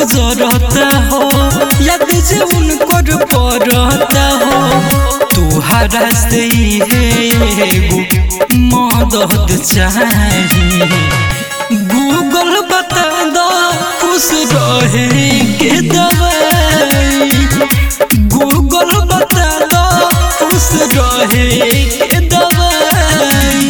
गुजरता हो याद जे उनकर पड़ता हो तुहरा से है एगो मदद चाहिए गूगल बता दो खुश रहे के दवाई गूगल बता दो खुश रहे के दवाई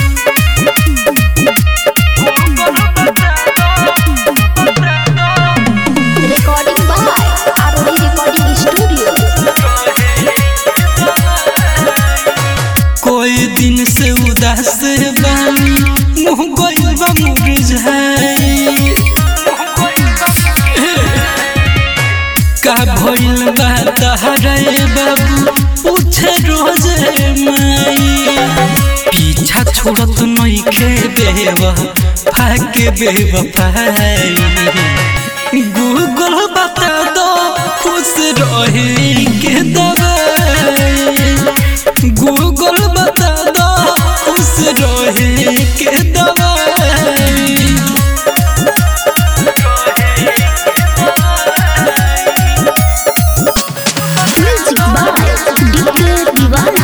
Recording by Arori Recording Studio. कोई दिन से उदास बानी मुँह गइल बा मुरझाई का भइल बा तहरे बाबू पूछे रोज माई पीछा छोड़त नइखे बेवा फाके बेवफाई गूगल बता दो खुश रहे के दवाई गूगल बता दो खुश रहे के दवाई Music by DK Divana.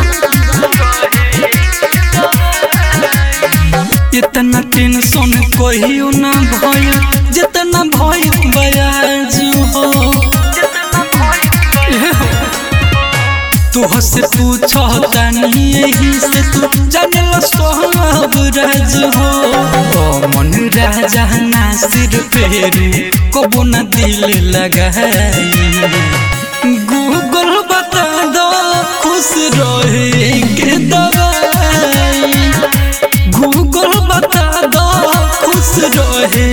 इतना टेंशन कहियो ना भइल जितना भइल बयाज हो तोह से पूछो तानी यही से तू जानल सब राज हो ओ मन राजा नासिर फेरू कबो ना दिल लगाई गूगल बता दो खुश रहे के दवाई गूगल बता दो खुश रहे